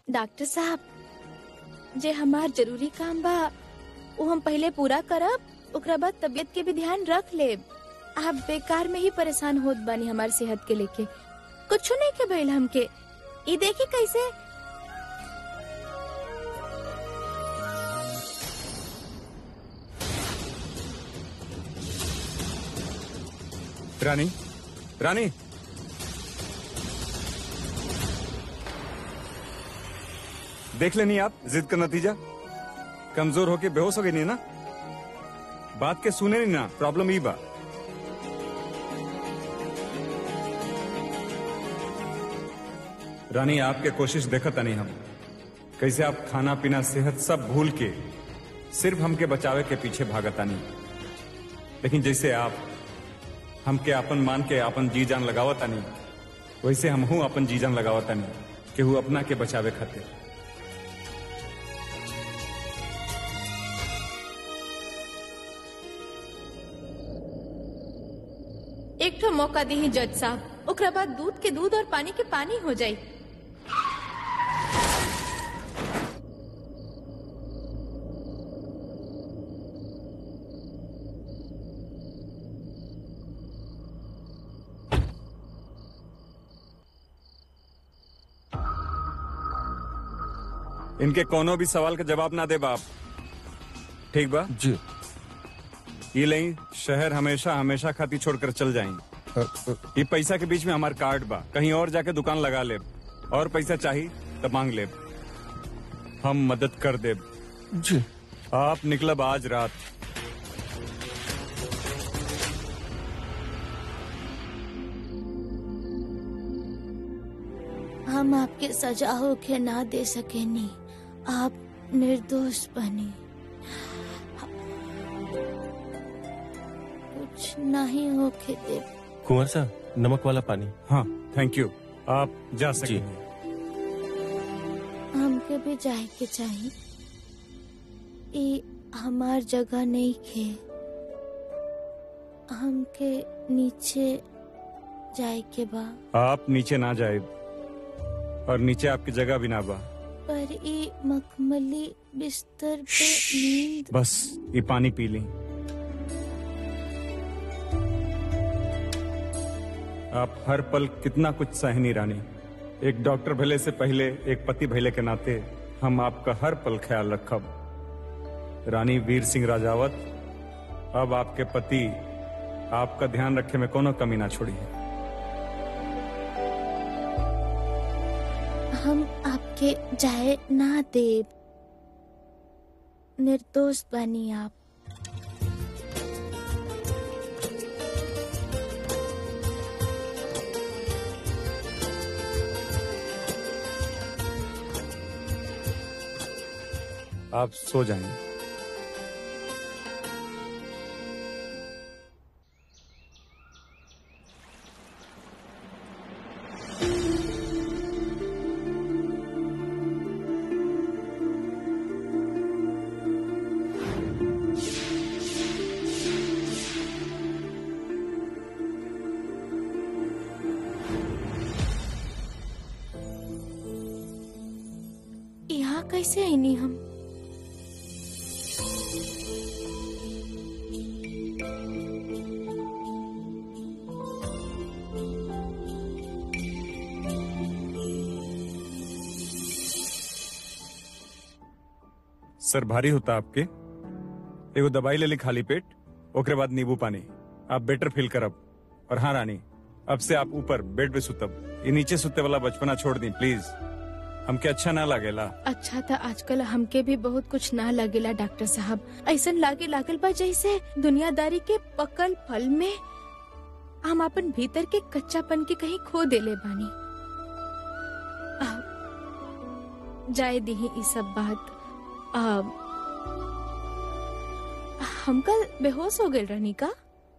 Doctor साहब जे हमार जरूरी काम बा वो हम पहले पूरा करब ओकरा बाद तबीयत के भी ध्यान रख लेब आप बेकार में ही परेशान होत बानी हमार सेहत के लेके कुछ नहीं के भइल हमके ई देखी कैसे रानी रानी देख लेनी आप जिद का नतीजा कमजोर होके बेहोश हो गई नहीं ना बात के सुने नहीं ना प्रॉब्लम ही बा रानी आपके कोशिश देखता नहीं हम कैसे आप खाना पीना सेहत सब भूल के सिर्फ हमके बचावे के पीछे भागता नहीं लेकिन जैसे आप हमके अपन मान के अपन जी जान लगावता नहीं वैसे हम हूं अपन जी जान लगावता नहीं केहू अपना के बचावे खातिर एक ठो मौका दी जज साहब ओकरा बाद दूध के दूध और पानी के पानी हो जाई इनके कोनो भी सवाल का जवाब ना दे बाप ठीक बा जी ये लई शहर हमेशा हमेशा खाती छोड़कर चल जाई अ, अ, ये पैसा के बीच में हमार कार्ड बा कहीं और जाके दुकान लगा ले और पैसा चाहिए तो मांग ले हम मदद कर दे जी आप निकलब आज रात हम आपके सजा होके ना दे सकेनी आप निर्दोष बने कुछ नहीं होके दे कुंवर साहब नमक वाला पानी हाँ थैंक यू आप जा जी। सकेंगे हमके भी जाए के चाहिए ई हमार जगह नहीं खे हमके नीचे जाए के बा आप नीचे ना जाए और नीचे आपकी जगह भी ना बा पर ई मखमली बिस्तर पे नींद बस ये पानी पी ली आप हर पल कितना कुछ सहनी रानी एक डॉक्टर भले से पहले एक पति भले के नाते हम आपका हर पल ख्याल रखब रानी वीर सिंह राजावत अब आपके पति आपका ध्यान रखे में कोनो कमी ना छोड़ी हम आपके जाए ना देव निर्दोष बनी आप आप सो जाएंगे यहाँ कैसे आईनी हम सर भारी होता आपके एगो दवाई ले ली खाली पेट ओकरे बाद नींबू पानी आप बेटर फील करब और हाँ रानी अब से आप ऊपर बेड पे सुतब ये नीचे सुते वाला बचपना छोड़ दी प्लीज हमके अच्छा ना लागेला अच्छा था आजकल हमके भी बहुत कुछ ना लगेला डॉक्टर साहब ऐसा लागे लागल बा जैसे दुनियादारी के पकल फल में हम अपन भीतर के कच्चापन के कहीं खो देले बानी आ, जाए दी ई सब बात आ, हम कल बेहोश हो गए रहनी का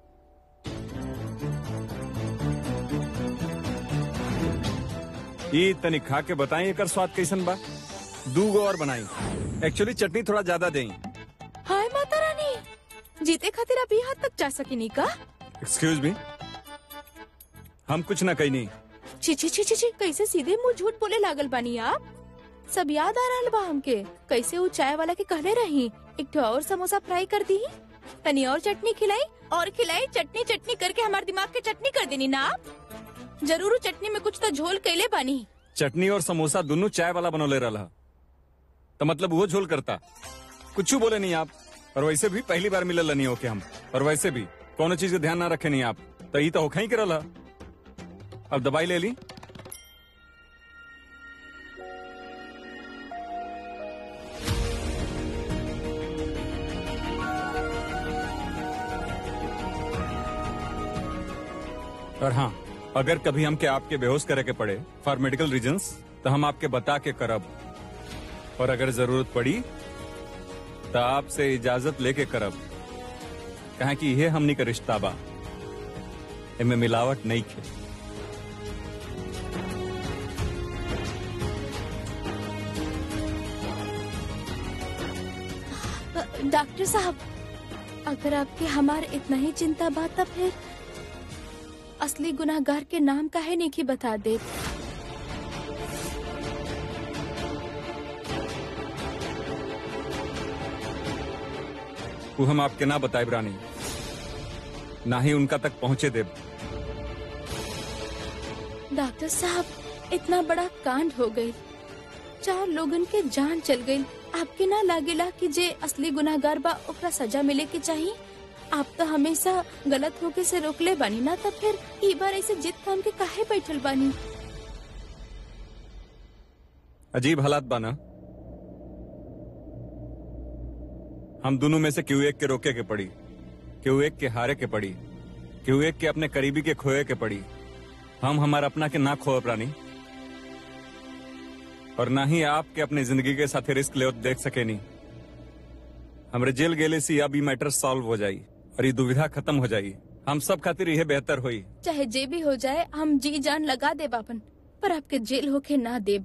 ये तनी खा के बताई एकर स्वाद कैसन बा दू गो और बनाई एक्चुअली चटनी थोड़ा ज्यादा देई हाय माता रानी जीते खातिर अभी हद तक जा सकिनी का एक्सक्यूज मी हम कुछ ना कही नहीं छी छी छी छी छी कैसे सीधे मुंह झूठ बोले लागल बानी आप सब याद आ रहा बा हमके कैसे वो चाय वाला के कहले रही एक ठो और समोसा फ्राई कर दी तनी और चटनी खिलाई और खिलाई चटनी चटनी करके हमारे दिमाग के चटनी कर देनी ना आप जरूर उ चटनी में कुछ तो झोल कैले बानी चटनी और समोसा दोनों चाय वाला बनोले रहा तो मतलब वो झोल करता कुछ बोले नहीं आप और वैसे भी पहली बार मिलल नहीं होके हम और वैसे भी कोनो चीज के ध्यान ना रखे नहीं आप तो ई तो होखा ही करल ह। अब दवाई ले ली और हाँ अगर कभी हमके आपके बेहोश करे के पड़े फॉर मेडिकल रीजंस तो हम आपके बता के करब और अगर जरूरत पड़ी तो आपसे इजाजत लेके करब कहा कि यह हमनी का रिश्ता बा इनमें मिलावट नहीं खे अ, डॉक्टर साहब अगर आपके हमार इतना ही चिंता बा तब फिर असली गुनाहगार के नाम काहे नहीं की बता दे वो हम आपके ना बताए रानी ना ही उनका तक पहुंचे देव डॉक्टर साहब इतना बड़ा कांड हो गई चार लोगन के जान चल गई आपके ना लागेला कि जे असली गुनाहगार बा ओकरा सजा मिले के चाहिए आप तो हमेशा गलत होके से रोकले बानी ना तब फिर ई बार ऐसे जिद काम के काहे बैठल बानी अजीब हालात बाना हम दोनों में से क्यों एक के रोके के पड़ी क्यों एक के हारे के पड़ी क्यों एक के अपने करीबी के खोए के पड़ी हम हमारा अपना के ना खोए प्राणी और ना ही आपके अपनी जिंदगी के साथ रिस्क ले देख सके नहीं हमरे जेल गेले से अब ई मैटर सॉल्व हो जाई और ये दुविधा खत्म हो जाई हम सब खातिर यह बेहतर होई चाहे जे भी हो जाए हम जी जान लगा दे बापन पर आपके जेल होके ना देब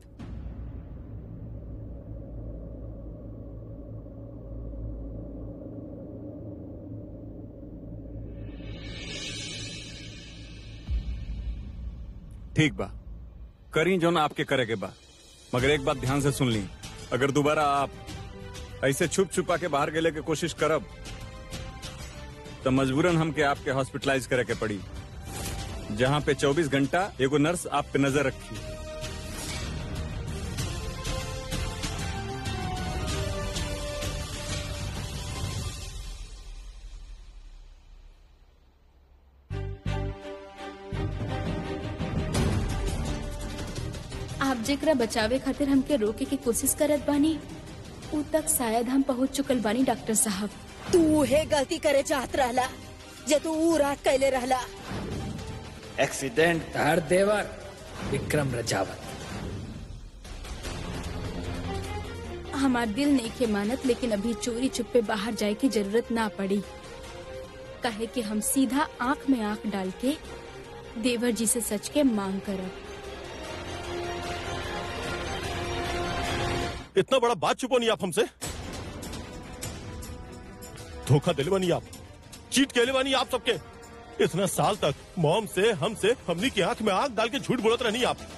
ठीक बा करी जो ना आपके करे के बा मगर एक बात ध्यान से सुन ली अगर दोबारा आप ऐसे छुप छुपा के बाहर गेले के कोशिश करब तो मजबूरन हमके आपके हॉस्पिटलाइज करे के पड़ी जहाँ पे 24 घंटा एगो नर्स आप पे नजर रखी आप जेकरा बचावे खातिर हमके रोके की कोशिश करत बानी ऊ तक शायद हम पहुंच चुकल बानी डॉक्टर साहब तू हे गलती करे चाहत रहला जे तू ऊ रात कैले रहला एक्सीडेंट तार देवर विक्रम रजावत हमार दिल नहीं के मानत लेकिन अभी चोरी छुपे बाहर जाए की जरूरत ना पड़ी कहे कि हम सीधा आंख में आंख डाल के देवर जी से सच के मांग करब इतना बड़ा बात छुपो नहीं आप हमसे धोखा दिले बनी आप चीट केले बनी आप सबके इतना साल तक मॉम से हमसे हमनी की आंख में आंख डाल के झूठ बोलत रहनी आप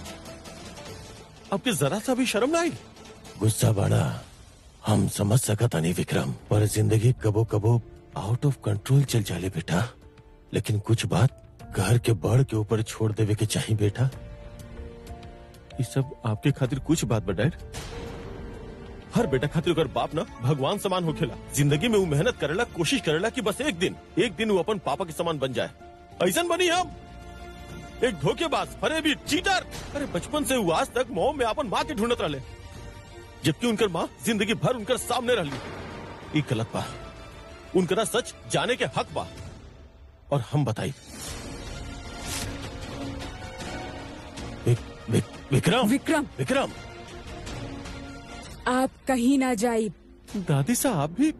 आपके जरा सा भी शर्म ना आई गुस्सा बाड़ा हम समझ सकता नहीं विक्रम पर जिंदगी कबो कबो आउट ऑफ कंट्रोल चल जाले बेटा लेकिन कुछ बात घर के बढ़ के ऊपर छोड़ देवे के चाहिए बेटा ये सब आपके खातिर कुछ बात बा डैड हर बेटा खातिर अगर बाप ना भगवान समान होखेला जिंदगी में वो मेहनत करेला कोशिश करेला कि बस एक दिन एक दिन वो अपन पापा के समान बन जाए ऐसा बनी हम एक धोखेबाज फरेबी चीटर अरे बचपन से वो आज तक मोह में अपन माँ के ढूंढत रहे जबकि उनकर माँ जिंदगी भर उनकर सामने रही ई गलत बा उनकरा सच जाने के हक बा और हम बताई विक, विक, विक्रम विक्रम विक्रम आप कहीं ना जाइए दादी साहब भी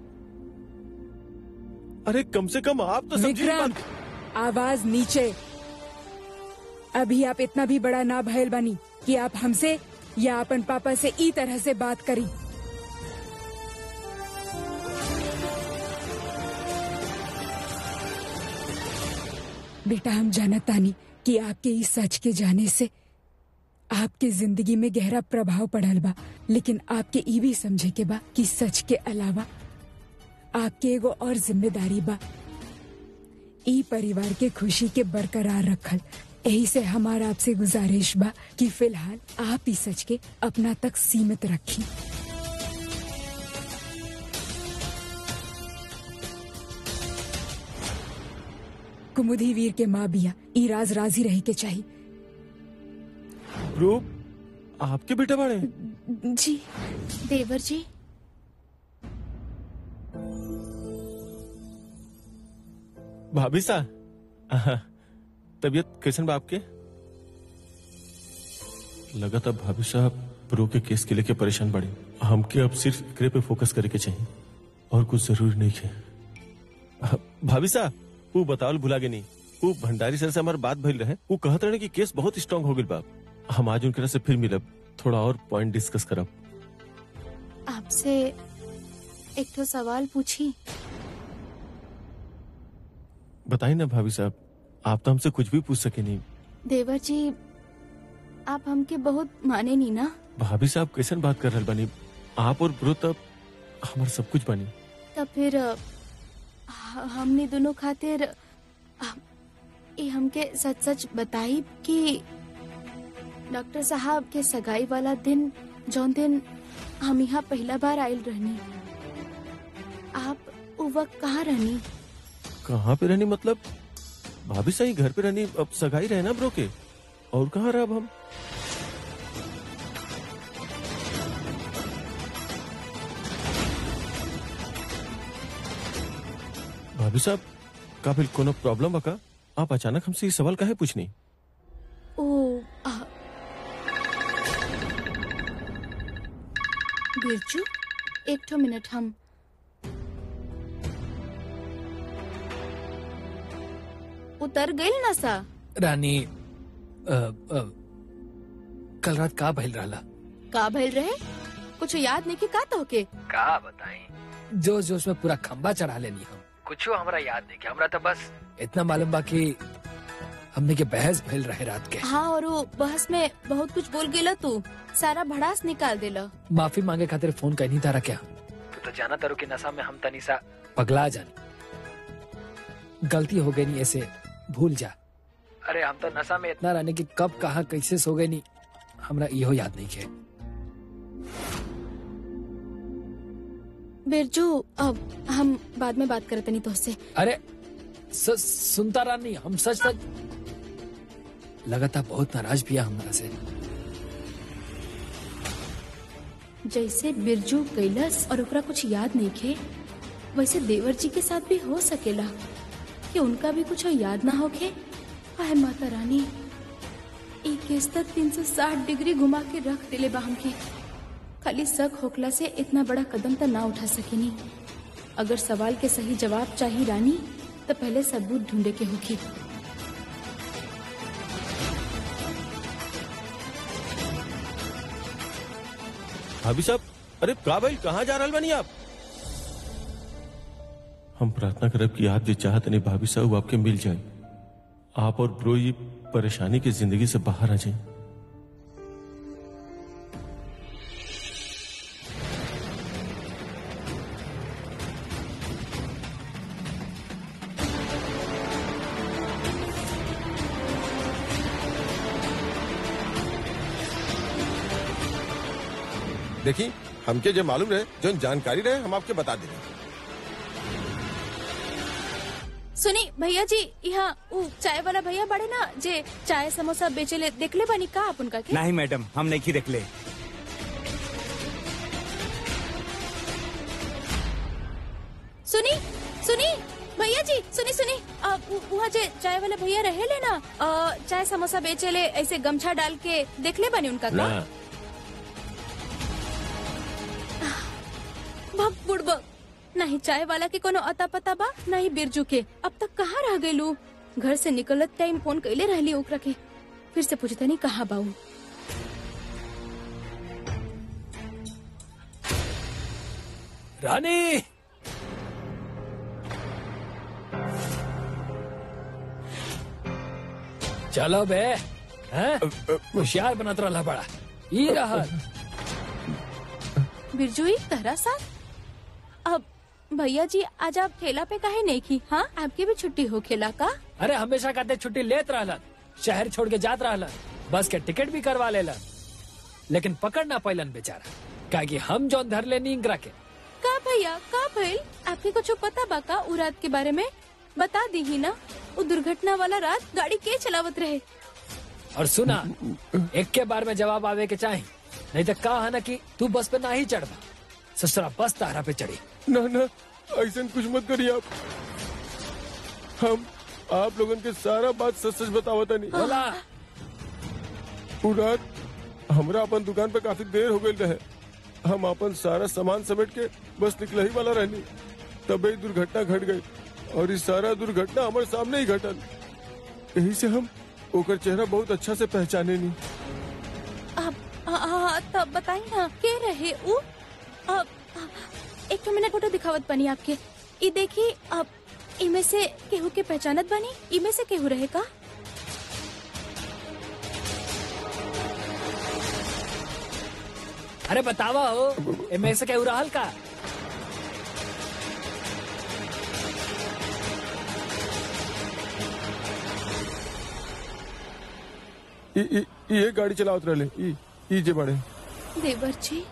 अरे कम से कम आप तो समझिए विक्रम बात। आवाज नीचे अभी आप इतना भी बड़ा ना भयल बनी कि आप हमसे या अपन पापा से ई तरह से बात करी बेटा हम जानत तानी कि आपके इस सच के जाने से आपके जिंदगी में गहरा प्रभाव पड़ल बा लेकिन आपके ई भी समझे के बा कि सच के अलावा आपके एगो और जिम्मेदारी बा ई परिवार के खुशी के बरकरार रखल यही से हमारा आपसे गुजारिश बा कि फिलहाल आप ही सच के अपना तक सीमित रखी कुमुदी वीर के माँ बिया ई राज राजी रही के चाहिए ब्रो आपके बेटा बड़े जी देवर जी भाभी सा आहा, तबीयत कैसन बा आपके लगा था भाभी साहब प्रो के केस के लेके परेशान बड़े हमके अब सिर्फ एकरे पे फोकस करे के चाहिए और कुछ जरूरी नहीं है आ, भाभी साहब वो बतावल भुला के नहीं वो भंडारी सर से हमारे बात भइल रहे वो कहत रहे कि केस बहुत स्ट्रांग हो गई बाप हम आज उनके से फिर मिलब थोड़ा और पॉइंट डिस्कस करब आपसे एक तो सवाल पूछी बताइए ना भाभी साहब आप तो हमसे कुछ भी पूछ सके नहीं देवर जी आप हमके बहुत माने नहीं ना भाभी साहब कैसन बात कर रहे बनी आप और ब्रो तब हमार सब कुछ बनी तब फिर अ, ह- हमने दोनों खातिर अ, ये हमके सच सच बताई कि डॉक्टर साहब के सगाई वाला दिन जौन दिन हम यहाँ पहला बार आयल रहनी आप वो वक्त कहाँ रहनी कहाँ पे रहनी मतलब भाभी सही घर पे रहनी अब सगाई रहे ना ब्रो के और कहाँ रहा अब हम भाभी साहब का फिर कोनो प्रॉब्लम बका आप अचानक हमसे ये सवाल काहे पूछनी ओ अ, बिरजू एक ठो मिनट हम उतर गइल ना सा रानी अ, अ, कल रात का भइल रहला का भइल रहे कुछ याद नहीं कि का तो के का बताई जोश जोश में पूरा खंबा चढ़ा लेनी हम कुछो हमरा याद नहीं कि हमरा तो बस इतना मालूम बा कि हमने के बहस भइल रहे रात के हाँ और वो बहस में बहुत कुछ बोल गेला तू सारा भड़ास निकाल देला माफी मांगे खातिर फोन कहीं तारा क्या तू तो जाना तारू कि नशा में हम तनी सा पगला जानी गलती हो गई नहीं ऐसे भूल जा अरे हम तो नशा में इतना रहने की कब कहा कैसे सो गए नहीं हमरा इहो याद नहीं के बिरजू अब हम बाद में बात करते नहीं तो उससे अरे स, सुनता रानी हम सच सच लगातार बहुत नाराज भी है हमारा से जैसे बिरजू कैलस और ओकरा कुछ याद नहीं खे वैसे देवर जी के साथ भी हो सकेला कि उनका भी कुछ याद ना होखे हाय माता रानी एक केस तक 360 डिग्री घुमा के रख दिले बा हमके खाली शक होखला से इतना बड़ा कदम तो ना उठा सकेनी अगर सवाल के सही जवाब चाहिए रानी तो पहले सबूत ढूंढे के होखी भाभी साहब अरे का भाई कहाँ जा रहा बनी आप हम प्रार्थना करब कि आप जो चाहत नहीं भाभी साहब वो आपके मिल जाए आप और ब्रो ये परेशानी की जिंदगी से बाहर आ जाए देखी हमके जो मालूम रहे जो जानकारी रहे हम आपके बता देंगे सुनी भैया जी यहाँ उ चाय वाला भैया बड़े ना जे चाय समोसा बेचेले देखले बानी का आप उनका के नहीं मैडम हम नहीं देख ले सुनी सुनी भैया जी सुनी सुनी आ, उ- वहाँ जे चाय वाला भैया रहे ले ना आ, चाय समोसा बेचेले ऐसे गमछा डाल के देखले बानी उनका का ना भग बुड़बक नहीं चाय वाला के कोनो अता पता बा नहीं बिरजू के अब तक कहाँ रह गइलू घर से निकलत टाइम फोन कैले रहली ओकरा के फिर से पूछता नहीं कहाँ बाऊ रानी चलो बे हैं? होशियार बनत रहा बड़ा ई रहा बिरजू ही तहरा साथ अब भैया जी आज आप ठेला पे काहे नहीं की हाँ आपकी भी छुट्टी हो खेला का अरे हमेशा कहते छुट्टी लेत रहलन शहर छोड़ के जात रहलन बस के टिकट भी करवा लेलन लेकिन पकड़ ना पैलन बेचारा काहे कि हम जौन धर लेनी इंगरा के का भैया का भइल आपके कुछ पता बा का उ रात के बारे में बता दी ही ना वो दुर्घटना वाला रात गाड़ी के चलावत रहे और सुना एक के बार में जवाब आवे के चाहे नहीं तो कहा है ना कि तू बस पे ना ही चढ़वा ससुरा बस तारा पे चढ़ी ना ना ऐसा कुछ मत करिए आप हम आप लोगन के सारा बात सच सच बतावता नहीं बोला उ रात हमरा अपन दुकान पे काफी देर हो गई रहे हम अपन सारा सामान समेट के बस निकल ही वाला रहनी तब एक दुर्घटना घट गई और इस सारा दुर्घटना हमारे सामने ही घटल यही से हम ओकर चेहरा बहुत अच्छा से पहचाने नहीं अब हाँ, हाँ, तब बताई ना के रहे उ अब एक मिनट फोटो दिखावत बनी आपके ई देखी अब इमे से केहू के पहचानत बनी इमे से केहू रहे का अरे बतावा हो एमे से क्या रहल का ई- ई- ई एक गाड़ी चलावत रहे ई ई जे बड़े देवर जी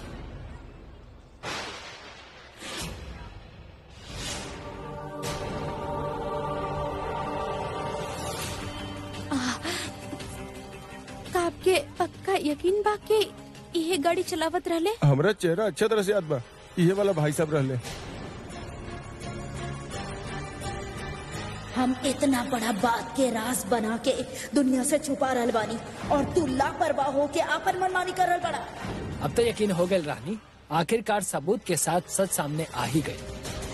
आह, का आपके पक्का यकीन बा के ये गाड़ी चलावत रहले हमरा चेहरा अच्छा तरह से याद बा इहे वाला भाई साहब रहले हम इतना बड़ा बात के राज बना के दुनिया से छुपा रहल बानी और तू लापरवाह हो के आपन मनमानी कर रहल बड़ा अब तो यकीन हो गई रानी आखिरकार सबूत के साथ सच सामने आ ही गए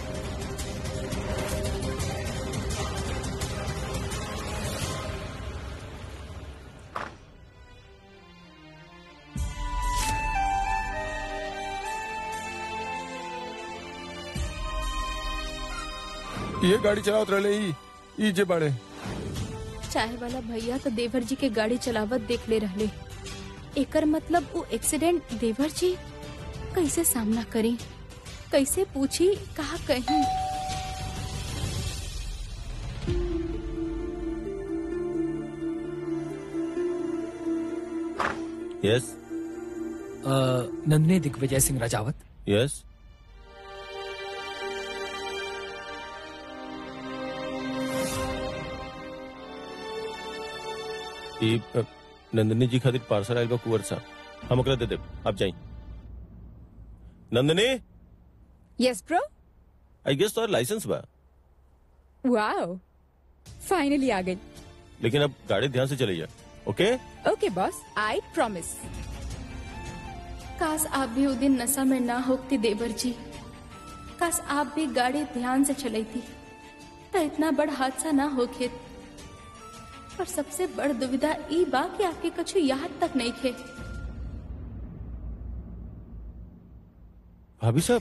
ये गाड़ी चलावत रहले ई ई जे बड़े चाय वाला भैया तो देवर जी के गाड़ी चलावत देख ले रहले एकर मतलब वो एक्सीडेंट देवर जी कैसे सामना करी कैसे पूछी कहा कहीं yes uh, Nandini Digvijay Singh Rajawat yes ई अ, नंदिनी जी खातिर पार्सल आइल बा कुंवर साहब हम ओकरा दे देब आप जाई Nandini yes bro I guess तोहर लाइसेंस बा वाओ फाइनली आ गई लेकिन अब गाड़ी ध्यान से चलिए ओके ओके बॉस आई प्रॉमिस काश आप भी उस दिन नशा में ना होती देवर जी काश आप भी गाड़ी ध्यान से चलती तो इतना बड़ हादसा ना होखे पर सबसे बड़ दुविधा ई बा कि आपके कुछ याद तक नहीं थे भाभी साहब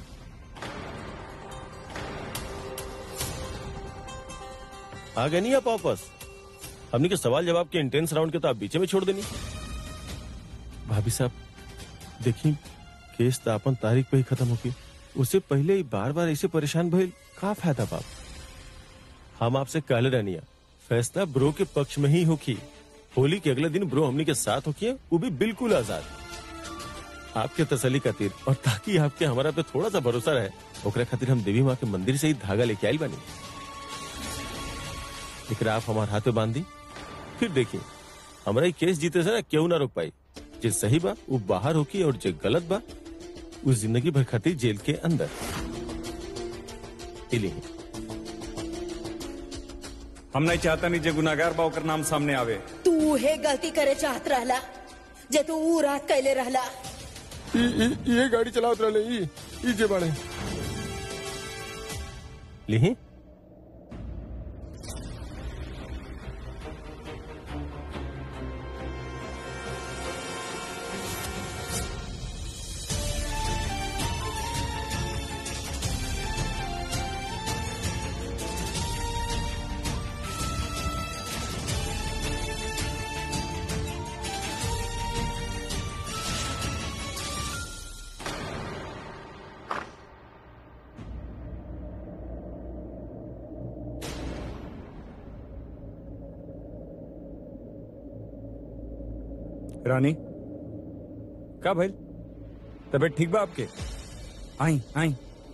आ गए नहीं आप वापस हमने के सवाल जवाब के इंटेंस राउंड के तो आप बीचे में छोड़ देनी भाभी साहब देखी केस तो अपन तारीख पे ही खत्म होगी उससे पहले ही बार बार ऐसे परेशान भइल का फायदा बाप हम आपसे कहले रहनिया फैसला ब्रो के पक्ष में ही होगी होली के अगले दिन ब्रो हमनी के साथ होकी वो भी बिल्कुल आजाद आपके तसली खातिर और ताकि आपके हमारा पे थोड़ा सा भरोसा रहे ओकरा खातिर हम देवी माँ के मंदिर से ही धागा लेके आई बनी एकरा आप हमारे हाथे बांध दी फिर देखिए हमारा ये केस जीते से ना क्यों ना रोक पाई जे सही बा वो बाहर होकी और जे गलत बा वो जिंदगी भर खातिर जेल के अंदर इली हम नहीं चाहता नहीं जे गुनागार बा ओकर नाम सामने आवे तू हे गलती करे चाहत रहला जे तू ऊ रात कैले रहला ई ई- ये गाड़ी चलावत रहले ई ई जे बड़े लिही रानी का भाई तबीयत ठीक बा आपके आई आई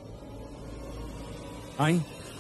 आई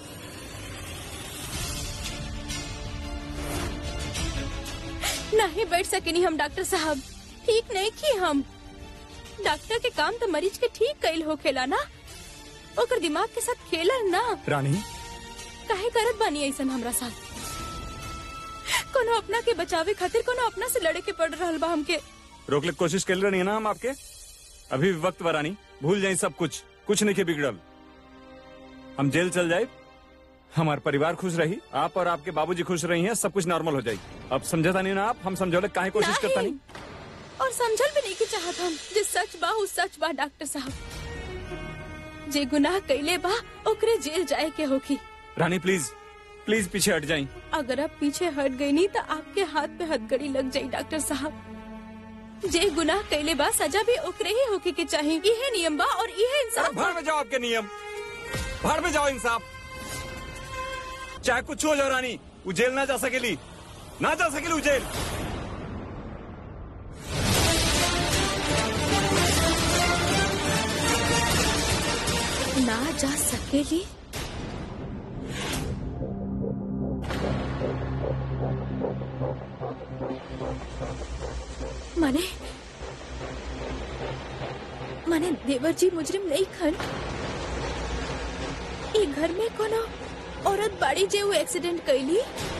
नहीं बैठ सकेनी हम डॉक्टर साहब ठीक नहीं की हम डॉक्टर के काम तो मरीज के ठीक कैल होखेला ना ओकर दिमाग के साथ खेलल ना रानी काहे करत बानी ऐसन हमरा साथ कोनो अपना के बचावे खातिर कोनो अपना से लड़े के पड़ रहल बा हमके रोकले के कोशिश कर रही है ना हम आपके अभी भी वक्त बरानी भूल जाए सब कुछ कुछ नहीं के बिगड़ल हम जेल चल जाए हमार परिवार खुश रही आप और आपके बाबूजी खुश रही हैं सब कुछ नॉर्मल हो जाएगी अब समझता नहीं ना आप हम समझौले काहे कोशिश करता नहीं और समझल भी नहीं की चाहत हम जे सच बा उ सच बा डॉक्टर साहब जे गुनाह कैले बा ओकरे जेल जाए के होखी रानी प्लीज प्लीज पीछे हट जाई अगर आप पीछे हट गई नहीं तो आपके हाथ पे हथकड़ी लग जाई डॉक्टर साहब जे गुनाह कैले बा सजा भी ओकरे ही होके के चाहिए इहे नियम बा और इहे इंसाफ बा। भाड़ में जाओ आपके नियम भाड़ में जाओ इंसाफ चाहे कुछ हो जाओ रानी वो जेल ना जा सकेली ना जा सकेली वो जेल ना जा सकेली माने माने देवर जी मुजरिम नहीं खन ई घर में कोनो औरत बाड़ी जे वो एक्सीडेंट कैली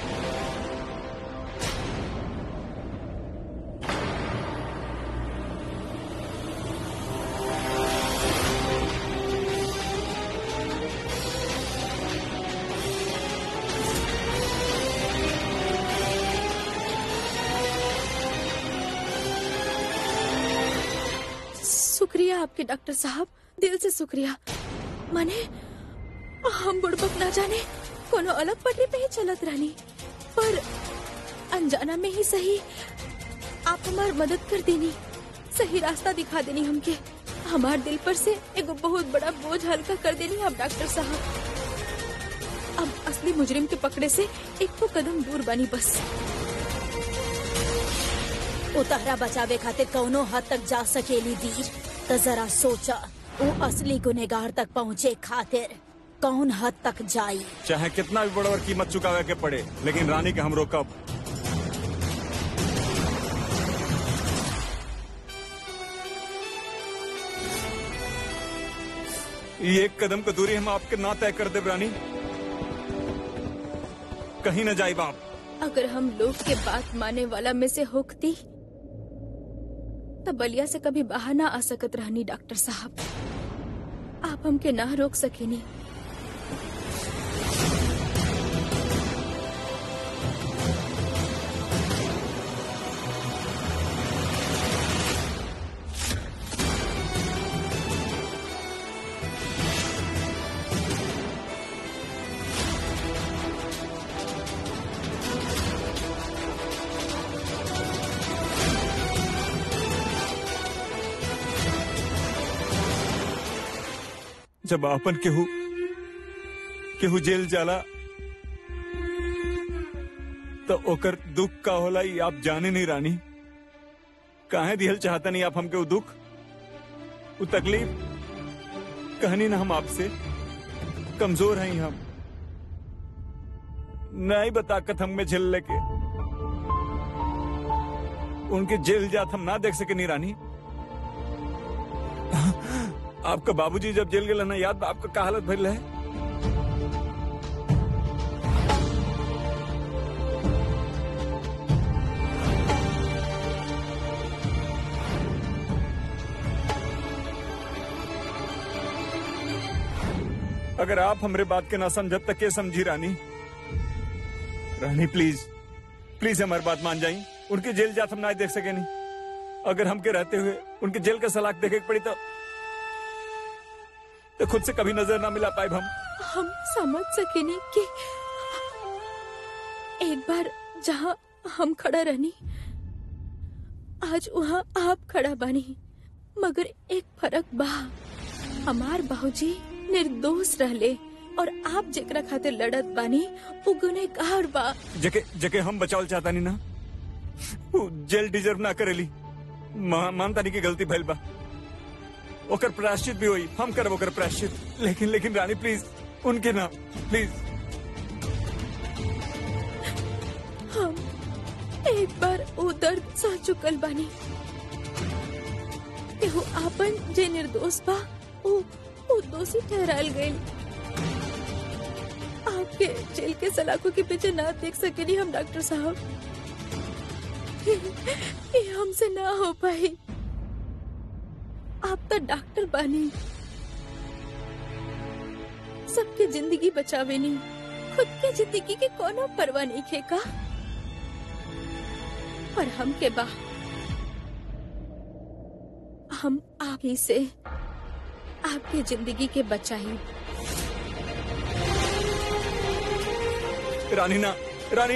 शुक्रिया आपके डॉक्टर साहब दिल से शुक्रिया माने हम बुड़बक ना जाने कोनो अलग पटरी पे ही चलत रहनी पर अनजाना में ही सही आप हमार मदद कर देनी सही रास्ता दिखा देनी हमके हमार दिल पर से एगो बहुत बड़ा बोझ हल्का कर देनी आप डॉक्टर साहब अब असली मुजरिम के पकड़े से एक तो कदम दूर बनी बस उतारा बचावे खातिर कौनो हद तक जा सकेली वीर तो जरा सोचा वो असली गुनेगार तक पहुँचे खातिर कौन हद तक जाई चाहे कितना भी बड़ा कीमत चुकावे के पड़े लेकिन रानी के हम रोकब ये एक कदम की दूरी हम आपके ना तय कर दे रानी कहीं न जाए बाप अगर हम लोग के बात माने वाला में से होकती तब बलिया से कभी बाहर ना आ सकत रहनी डॉक्टर साहब आप हमके ना रोक सकेनी जब आपन केहू केहू जेल जाला तो ओकर दुख का होला ई आप जाने नहीं रानी काहे दिहल चाहता नहीं आप हमके वो दुख वो तकलीफ कहनी ना हम आपसे कमजोर हैं हम नहीं बताकत हम में झेल लेके उनके जेल जात हम ना देख सके नहीं रानी आपका बाबूजी जब जेल गए ना याद बा आपका का हालत भइल है अगर आप हमरे बात के ना समझत तक के समझी रानी रानी प्लीज प्लीज हमारी बात मान जाई उनके जेल जात हम ना देख सके नहीं अगर हमके रहते हुए उनके जेल का सलाख देखे के पड़ी तो तो खुद से कभी नजर ना मिला पाए हम हम समझ सकेनी कि एक बार जहाँ हम खड़ा रहनी आज वहाँ आप खड़ा बनी मगर एक फर्क बा हमार बाबूजी निर्दोष रहले और आप जेकरा खातिर लड़त बानी वो गुनहगार बा जके जके हम बचावल चाहता नहीं ना वो जेल डिजर्व ना करेली मा, मानतानी की गलती भइल बा ओकर प्रायश्चित भी हुई हम करब ओकर प्रायश्चित लेकिन लेकिन रानी प्लीज उनके ना प्लीज हम एक बार उ दर्द सह चुकल बानी केहू आपन जे निर्दोष बा उ उ दोषी ठहरायल गइल आपके जेल के सलाखों के पीछे ना देख सकेनी हम डॉक्टर साहब ये हमसे ना हो पाई आप तो डॉक्टर बानी सबके जिंदगी बचावेनी खुद के जिंदगी के कोनो परवाह नहीं खेका पर हम के बा हम आप ही से आपकी जिंदगी के बचाई रानी ना रानी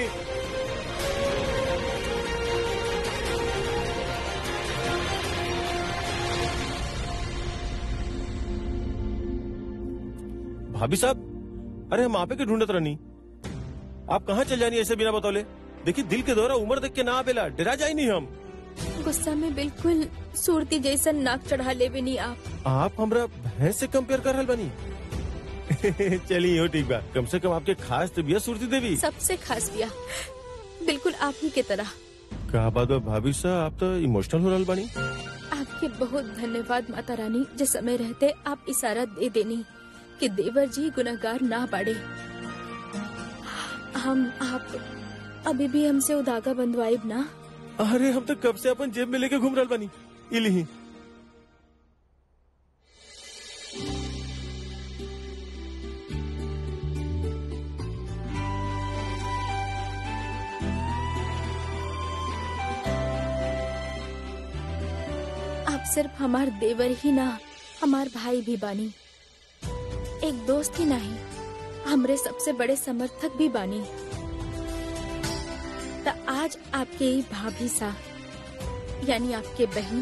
भाभी साहब अरे हम आपे के ढूंढत रहनी आप कहाँ चल जानी ऐसे बिना बतौले देखिए दिल के दौरा उम्र देख के ना आवेला डरा जाए नहीं हम गुस्सा में बिल्कुल सूरती जैसा नाक चढ़ा लेवे नहीं आप आप हमरा भैंस से कंपेयर कर रहल बनी चलिए हो ठीक बा कम से कम आपके खास तबियत सुरती देवी सबसे खास बिया बिल्कुल आप ही के तरह का बात बा भाभी साहब आप तो इमोशनल हो रहल बनी आपके बहुत धन्यवाद माता रानी जिस समय रहते आप इशारा दे देनी कि देवर जी गुनाहगार ना बाड़े हम आप अभी भी हमसे उदागा बंधवाइब ना अरे हम तो कब से अपन जेब में लेके घूम रहल बनी इली आप सिर्फ हमार देवर ही ना हमार भाई भी बानी एक दोस्त ही नहीं हमरे सबसे बड़े समर्थक भी बानी त आज आपके ई भाभी सा यानी आपके बहन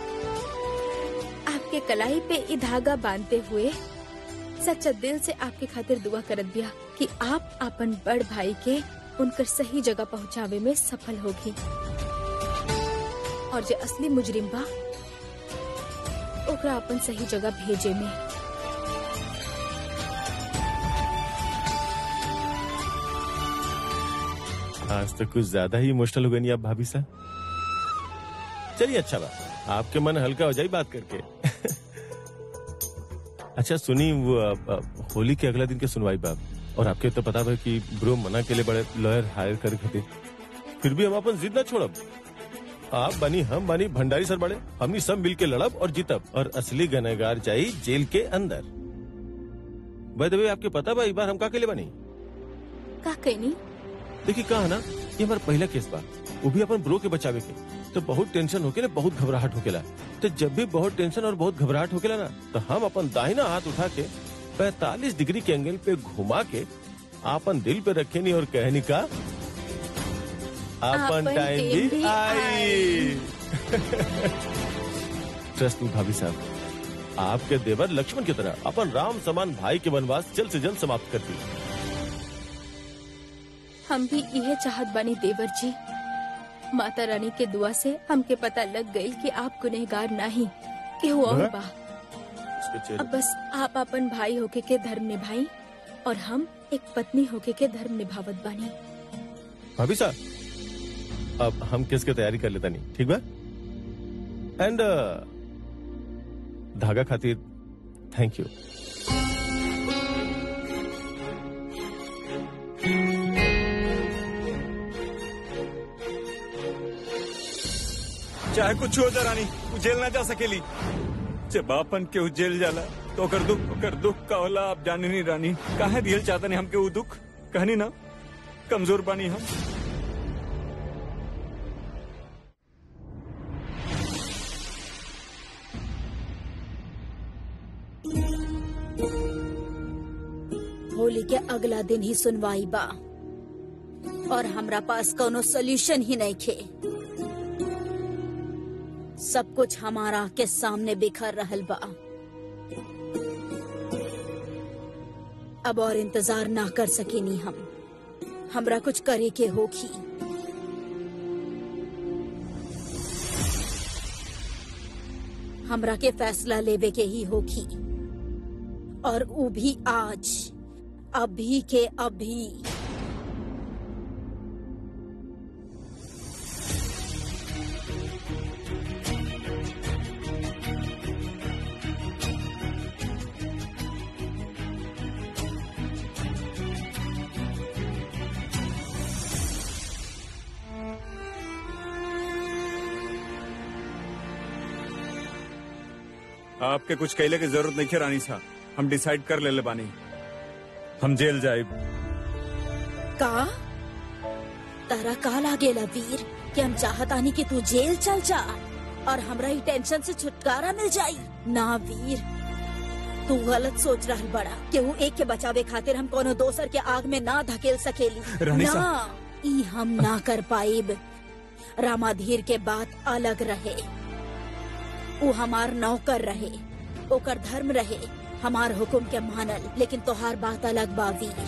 आपके कलाई पे ई धागा बांधते हुए सच्चा दिल से आपके खातिर दुआ करत दिया कि आप अपन बड़ भाई के उनकर सही जगह पहुंचावे में सफल होगी और जो असली मुजरिम बा ओकरा अपन सही जगह भेजे में आज तो कुछ ज्यादा ही इमोशनल हो गई नहीं आप भाभी साहब चलिए अच्छा बा आपके मन हल्का हो जाए बात करके अच्छा सुनी वो अ, अ, होली के अगला दिन के सुनवाई बाब और आपके तो पता है कि ब्रो मना के लिए बड़े लॉयर हायर कर खातिर फिर भी हम अपन जिद ना छोड़ब आप बनी हम बनी भंडारी सर बड़े हमनी सब मिल के लड़ब और जीतब और असली गनहगार जाई जेल के अंदर भाई दबे आपके पता बा इस बार हम का के लिए बनी का कहनी देखिए कहा ना ये हमारा पहला केस बा वो भी अपन ब्रो के बचावे के तो बहुत टेंशन होके ना बहुत घबराहट होकेला तो जब भी बहुत टेंशन और बहुत घबराहट होकेला ना तो हम अपन दाहिना हाथ उठा के 45 डिग्री के एंगल पे घुमा के आपन दिल पे रखे नहीं और कहनी का आपन आपन टाइम टाइम भी भी आई ट्रस्ट मी भाभी साहब आपके देवर लक्ष्मण की तरह अपन राम समान भाई के वनवास जल्द से जल्द समाप्त कर दी हम भी यह चाहत बानी देवर जी माता रानी के दुआ से हमके पता लग गई कि आप गुनहगार नहीं कि वो और हाँ? बा इसके चेहरे अब बस आप अपन भाई होके के धर्म निभाई और हम एक पत्नी होके के धर्म निभावत बानी भाभी साहब अब हम केस की तैयारी कर लेता नहीं ठीक बा एंड धागा खातिर थैंक यू चाहे कुछ हो जा रानी उ जेल ना जा सकेली जब आपन के उ जेल जाला तो ओकर दुख ओकर दुख का होला आप जाने नहीं रानी काहे दिल चाहता नहीं हमके उ दुख कहनी ना कमजोर बानी हम होली के अगला दिन ही सुनवाई बा और हमरा पास कोनो सोल्यूशन ही नहीं खे सब कुछ हमारा के सामने बिखर रहल बा अब और इंतजार ना कर सकेनी हम हमरा कुछ करे के होखी हमरा के फैसला लेवे के ही होगी और ऊ भी आज अभी के अभी आपके कुछ कहले की जरूरत नहीं है रानी साहब हम डिसाइड कर ले ले बानी हम जेल जाए का तारा का लागेला वीर कि हम चाहतानी कि तू जेल चल जा और हमरा ही टेंशन से छुटकारा मिल जाई ना वीर तू गलत सोच रहा बड़ा केहू एक के बचावे खातिर हम कोनो दोसर के आग में ना धकेल सकेली रानी ना साहब। ई हम ना कर पाइब रामाधीर के बात अलग रहे वो हमार नौकर रहे ओकर धर्म रहे हमार हुकुम के मानल लेकिन तोहार बात अलग बा वीर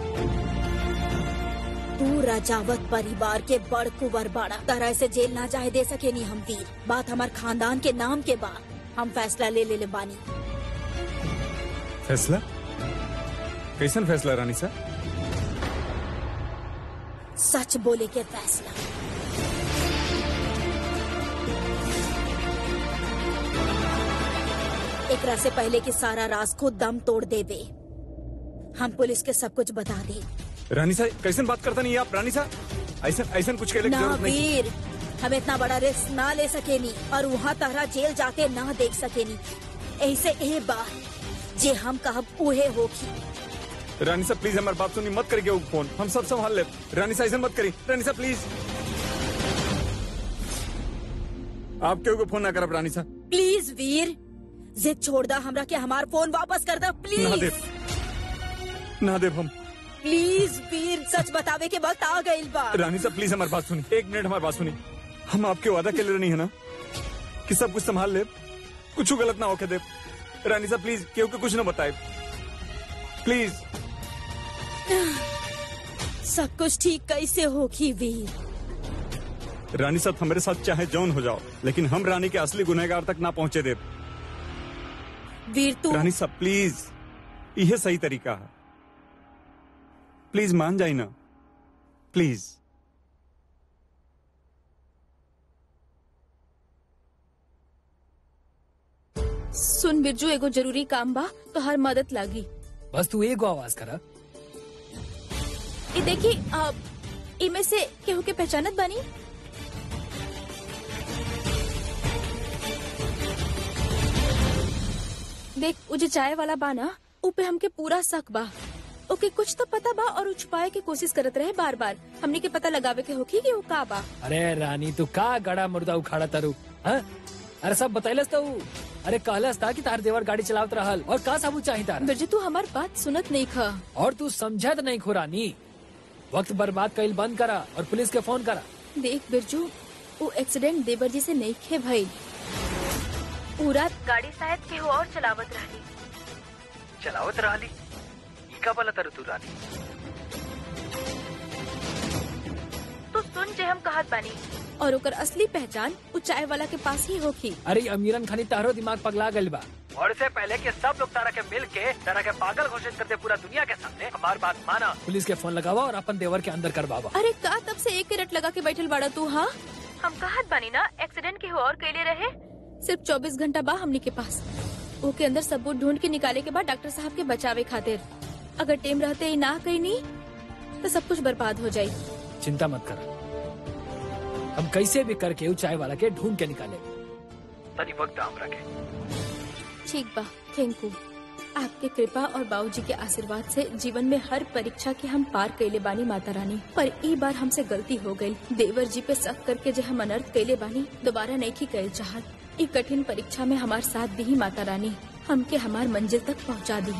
तू राजावत परिवार के बड़ कुंवर बाड़ा तरह से जेल ना जाए दे सके नी हम वीर बात हमार खानदान के नाम के बा हम फैसला ले ले, ले बानी फैसला कैसन फैसला रानी साहब सच बोले के फैसला एकरा से पहले कि सारा राज को दम तोड़ देवे हम पुलिस के सब कुछ बता दे रानी साहब कैसन बात करता नहीं आप रानी साहब ऐसा ऐसा कुछ कहले की ना जरूरत नहीं वीर हम इतना बड़ा रिस्क ना ले सकेनी और वहाँ तहरा जेल जाते ना देख सकेनी ऐसे ए बात जे हम कहब उहे होगी रानी साहब प्लीज हमारी बात सुनी मत करिए वो फोन हम सब संभाल ले रानी साहब ऐसा मत करी रानी साहब प्लीज आप क्यों को फोन ना करब रानी साहब प्लीज वीर जिद छोड़ दा हमरा के हमार फोन वापस कर दा ना प्लीज देव ना देव हम प्लीज वीर सच बतावे के वक्त आ गइल बा रानी साहब प्लीज हमारी बात सुनी एक मिनट हमारी बात सुनी हम आपके वादा के लिए नहीं है ना कि सब कुछ संभाल ले कुछ गलत ना होके दे रानी साहब प्लीज क्यों के कुछ ना बताए प्लीज सब कुछ ठीक कैसे होगी वीर रानी साहब हमारे साथ चाहे जौन हो जाओ लेकिन हम रानी के असली गुनहगार तक ना पहुंचे दे वीर तू रानी साहब प्लीज यह सही तरीका है प्लीज मान जाई ना प्लीज सुन बिरजू एगो जरूरी काम बा तो हर मदद लागी बस तू एगो आवाज करा ये देखी आ, इमे से केहू के पहचानत बानी देख उ जे चाय वाला बा ना उ पे हमके पूरा शक बा ओके कुछ तो पता बा और उ छुपाए के कोशिश करत रहे बार बार हमनी के पता लगावे के होखी कि उ का बा अरे रानी तू का गड़ा मुर्दा उखाड़ा तारू हाँ? अरे सब बतैलस तो ऊ। अरे कहलस था कि तार देवर गाड़ी चलावत रहल और का सबूत चाहिए तार बिरजू तू हमार बात सुनत नहीं खा और तू समझत नहीं खो रानी वक्त बर्बाद कईल बंद करा और पुलिस के फोन करा देख बिरजू वो एक्सीडेंट देवर जी से नहीं खे भई पूरा गाड़ी शायद केहू और चलावत रहली चलावत रहली का बोला तारू तू रानी तो सुन जे हम कहत बानी और ओकर असली पहचान उ चाय वाला के पास ही होखी अरे अमीरन खानी तारो दिमाग पगला गइल बा और इससे पहले कि सब लोग तारा के मिल के तारा के पागल घोषित करते पूरा दुनिया के सामने हमार बात माना पुलिस के फोन लगावा और अपन देवर के अंदर करवावा अरे का तब से एक रट लगा के बैठल बाड़ा तू हाँ हम कहत बानी ना एक्सीडेंट के और कैले रहे सिर्फ 24 घंटा बा हमनी के पास ओके अंदर सबूत ढूंढ के निकाले के बाद डॉक्टर साहब के बचावे खातिर अगर टेम रहते ही ना कहीं नहीं तो सब कुछ बर्बाद हो जाये चिंता मत कर हम कैसे भी करके ऊ चाय वाला के ढूंढ के निकाले तनी वक्त हम रखे ठीक बा थैंक यू आपके कृपा और बाबूजी के आशीर्वाद से जीवन में हर परीक्षा के हम पार कैले बानी माता रानी पर ई बार हमसे गलती हो गई देवर जी पे शक करके जो हम अनर्थ कैले बानी दोबारा नहीं की कैल चाहत ई कठिन परीक्षा में हमार साथ दी माता रानी हमके हमार मंजिल तक पहुंचा दी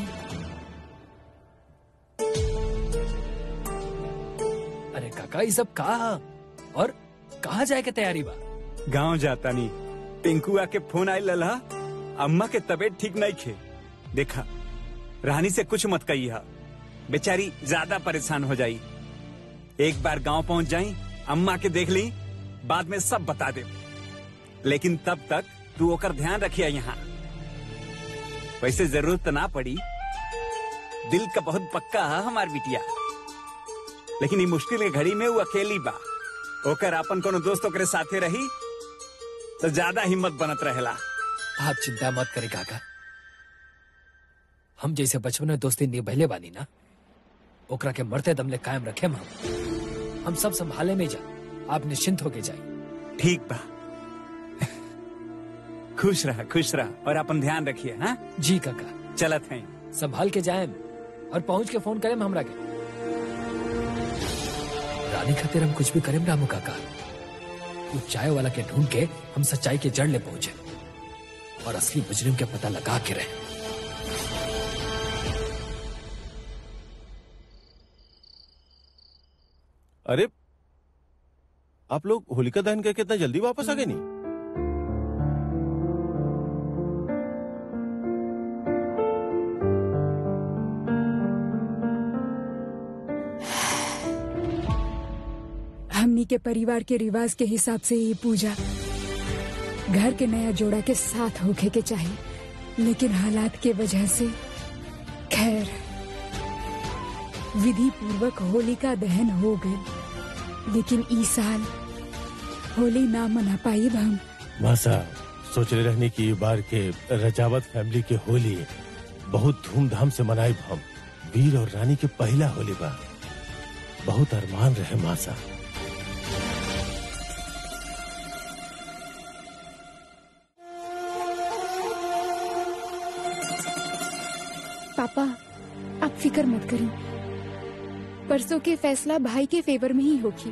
अरे काका ये सब कहा और कहाँ जाए के तैयारी बा गांव जाता नहीं टिंकू आके फोन आई लला अम्मा के तबीयत ठीक नहीं खे देखा रानी से कुछ मत कही हा बेचारी ज्यादा परेशान हो जाई एक बार गांव पहुंच जाई अम्मा के देख ली बाद में सब बता दे लेकिन तब तक तू ओकर ध्यान रखिया यहाँ वैसे जरूरत ना पड़ी दिल का बहुत पक्का है हमार बिटिया लेकिन ये मुश्किल के घड़ी में वो अकेली बा ओकर अपन कोनो दोस्त ओकरे साथे रही तो ज्यादा हिम्मत बनत रहेला आप चिंता मत करे काका हम जैसे बचपन में दोस्ती निभले बानी ना ओकरा के मरते दम ले कायम रखे हम हम सब संभाले में जा आप निश्चिंत होके जाइए ठीक बा खुश रहा खुश रहा और अपन ध्यान रखिए हाँ जी काका चलत हैं संभाल के जाए और पहुंच के फोन करें हमरा के रानी खातिर हम कुछ भी करें रामू काका उस चाय वाला के ढूंढ के हम सच्चाई के जड़ ले पहुंचे और असली मुजरिम के पता लगा के रहे अरे आप लोग होलिका दहन करके इतना जल्दी वापस आ गए नहीं हमनी के परिवार के रिवाज के हिसाब से ये पूजा घर के नया जोड़ा के साथ होके के चाहिए लेकिन हालात के वजह से खैर विधि पूर्वक होली का दहन हो गए लेकिन इस साल होली ना मना पाई हम मासा सोच रहे रहने की बार के रजावत फैमिली के होली बहुत धूमधाम से मनाई हम वीर और रानी के पहला होली बा बहुत अरमान रहे मासा पापा आप फिक्र मत करें परसों के फैसला भाई के फेवर में ही होगी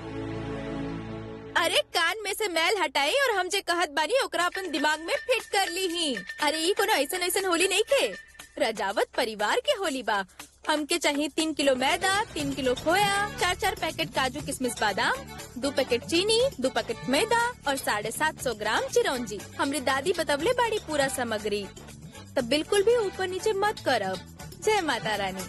अरे कान में से मैल हटाई और हम जे कहत बानी ओकरा अपन दिमाग में फिट कर ली ही अरे ई कोनो ऐसन ऐसन होली नहीं के रजावत परिवार के होली बा हमके चाहिए तीन किलो मैदा तीन किलो खोया चार चार पैकेट काजू किशमिश बादाम दो पैकेट चीनी दो पैकेट मैदा और साढ़े सात सौ ग्राम चिरौंजी हमरी दादी बतवले बाड़ी पूरा सामग्री तब बिल्कुल भी ऊपर नीचे मत करब जय माता रानी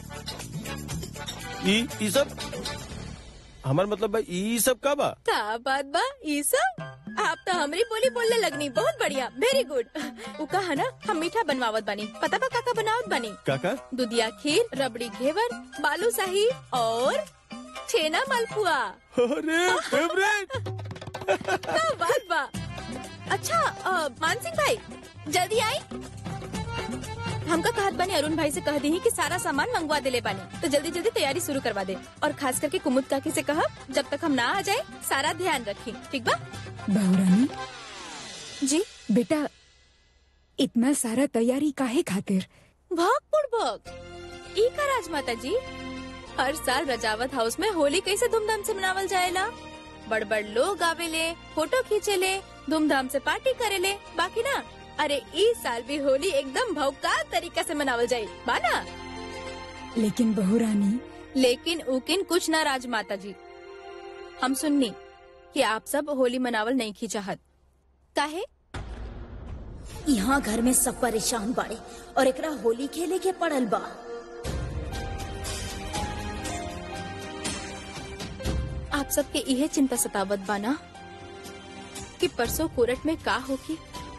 ई ई सब हमार मतलब बा ई सब का बा का बात बा ई सब आप तो हमरी बोली बोलने लगनी बहुत बढ़िया वेरी गुड उ कहा ना हम मीठा बनवावत बानी पता बा काका बनावत बानी काका दुधिया खीर रबड़ी घेवर बालू शाही और छेना मालपुआ अरे फेवरेट का बात बा अच्छा अ, मान सिंह भाई जल्दी आई हमका कहत बानी अरुण भाई से कह दी कि सारा सामान मंगवा देले बानी तो जल्दी जल्दी तैयारी शुरू करवा दे और खास करके कुमुद काकी से कहा जब तक हम ना आ जाए सारा ध्यान रखी ठीक बा बहुरानी जी बेटा इतना सारा तैयारी काहे खातिर भाग बुड़बक ई का राजमाता जी हर साल रजावत हाउस में होली कैसे धूमधाम से मनावल जाएला बड़ बड़ लोग आवेले फोटो खींचेले धूमधाम से पार्टी करेले बाकी ना अरे इस साल भी होली एकदम भौकाल तरीका से मनावल जाये बाना लेकिन बहुरानी लेकिन उकिन कुछ ना राजमाता जी हम सुननी कि आप सब होली मनावल नहीं की चाहत काहे यहाँ घर में सब परेशान बाड़े और एकरा होली खेले के पड़ल बा आप सबके इहे चिंता सतावत बाना कि परसों कोर्ट में का होगी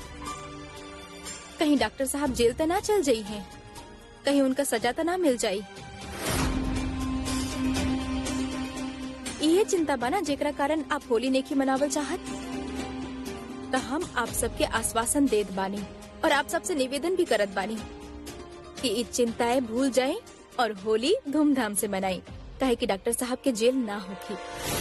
कहीं डॉक्टर साहब जेल तो ना चल जाई हैं कहीं उनका सजा तो ना मिल जाई इहे चिंता बाना जेकरा कारण आप होली नेकी मनावल चाहत तो हम आप सबके आश्वासन देत बानी और आप सबसे निवेदन भी करत बानी कि ई चिंताएं भूल जाएं और होली धूमधाम से मनाई कहे कि डॉक्टर साहब के जेल ना होगी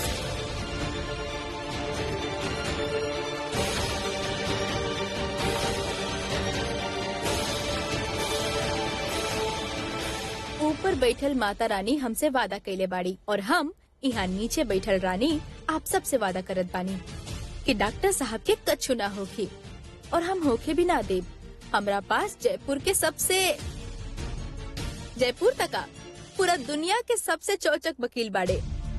ऊपर बैठल माता रानी हमसे वादा कैले बाड़ी और हम यहाँ नीचे बैठल रानी आप सब से वादा करत बानी कि डॉक्टर साहब के कछु ना होगी और हम होके भी ना दे हमरा पास जयपुर के सबसे जयपुर तका पूरा दुनिया के सबसे चौचक वकील बाड़े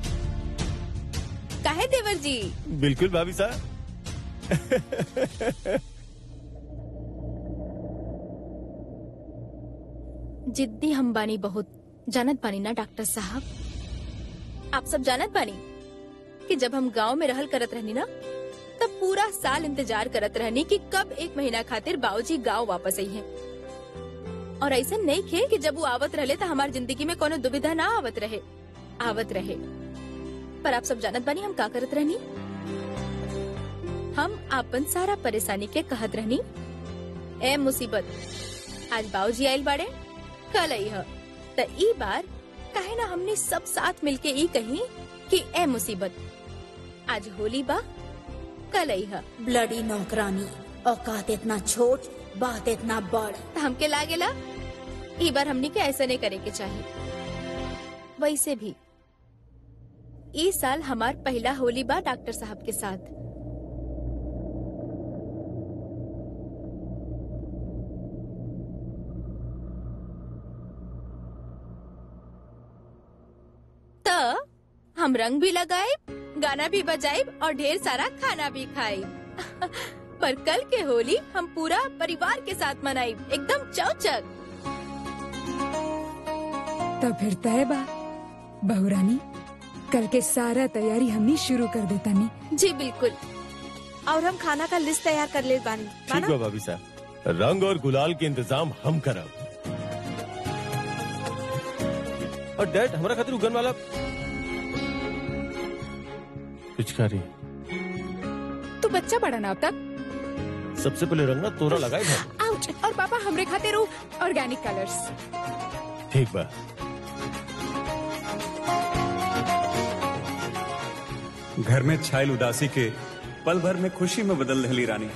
काहे देवर जी बिल्कुल भाभी साहब जिद्दी हम बानी बहुत जानत बानी ना डॉक्टर साहब आप सब जानत बानी कि जब हम गांव में रहल करत रहनी ना तो तब पूरा साल इंतजार करत रहनी कि कब एक महीना खातिर बाबूजी गांव वापस आई हैं और ऐसा नहीं खे कि जब वो आवत रहले तो हमार जिंदगी में कोनो दुविधा ना आवत रहे आवत रहे पर आप सब जानत बानी हम का करत रहनी हम आपन सारा परेशानी के कहत रहनी ए मुसीबत आज बाबूजी आइल बाड़े कल आई ह त ई बार काहे ना हमने सब साथ मिलके ई कही कि ए मुसीबत आज होली बा कल आई ह ब्लडी नौकरानी औकात इतना छोट बात इतना बड़ त हमके लागेला ई बार हमनी के ऐसा नहीं करे के चाहिए वैसे भी ई साल हमार पहला होली बा डॉक्टर साहब के साथ त हम रंग भी लगाए गाना भी बजाए और ढेर सारा खाना भी खाए पर कल के होली हम पूरा परिवार के साथ मनाई एकदम चौचक तो फिर तय बा बहुरानी कल के सारा तैयारी हमनी शुरू कर देता नी जी बिल्कुल और हम खाना का लिस्ट तैयार कर ले बानी ठीक माना? बा भाभी साहब रंग और गुलाल के इंतजाम हम करब और डैड हमारा खातिर उगन वाला पिचकारी तू बच्चा बड़ा ना अब तक सबसे पहले रंग ना तोरा लगाए था आउच और पापा हमरे खातिर ऑर्गेनिक कलर्स ठीक बा घर में छायल उदासी के पल भर में खुशी में बदल रही रानी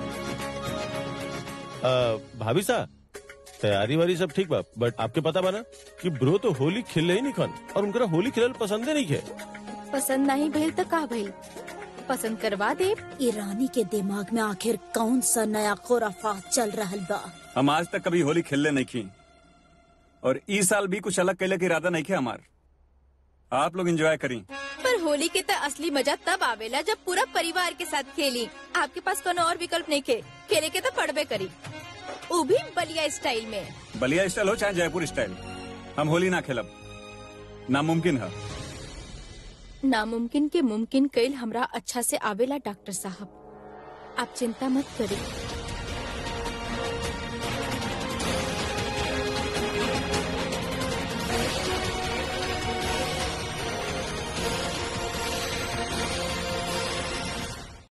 आ, भाभी साहब तैयारी वारी सब ठीक बा बट आपके पता बा ना कि ब्रो तो होली खेले ही नहीं खन और उनका होली खेलल पसंदे नहीं है पसंद नहीं भइल तो का भइल पसंद करवा दे ईरानी के दिमाग में आखिर कौन सा नया खुराफात चल रहा बा हम आज तक कभी होली खेलने नहीं की और इस साल भी कुछ अलग कैले के इरादा नहीं किया हमार आप लोग एंजॉय करी पर होली के तो असली मजा तब आवेला जब पूरा परिवार के साथ खेली आपके पास कोनो और विकल्प नहीं खे खेले के तो पड़बे करी वो भी बलिया स्टाइल में बलिया स्टाइल हो चाहे जयपुर स्टाइल हम होली ना खेलब नामुमकिन है नामुमकिन के मुमकिन कैल हमरा अच्छा से आवेला डॉक्टर साहब आप चिंता मत करिए